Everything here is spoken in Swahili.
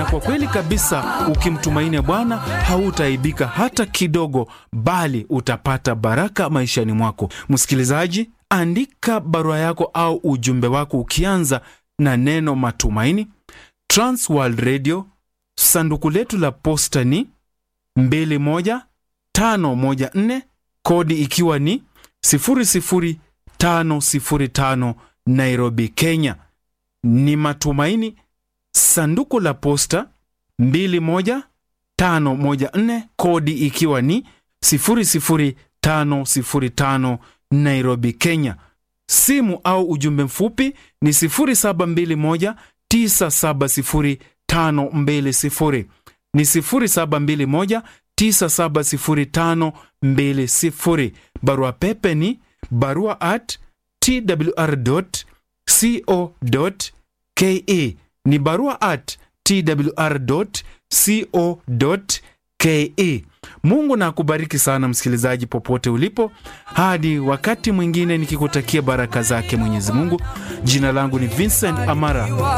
kwa kweli kabisa, ukimtumainia Bwana hautaaibika hata kidogo, bali utapata baraka maishani mwako. Msikilizaji, andika barua yako au ujumbe wako ukianza na neno matumaini. Transworld Radio, sanduku letu la posta ni 21514 kodi ikiwa ni 00505 Nairobi, Kenya. Ni matumaini, sanduku la posta 21514 kodi ikiwa ni 00505 Nairobi, Kenya. Simu au ujumbe mfupi ni 0721 970 ni 0721 970 Barua pepe ni barua at twr.co.ke, ni barua at twr.co.ke. Mungu na akubariki sana msikilizaji, popote ulipo, hadi wakati mwingine, nikikutakia baraka zake Mwenyezi Mungu. Jina langu ni Vincent Amara.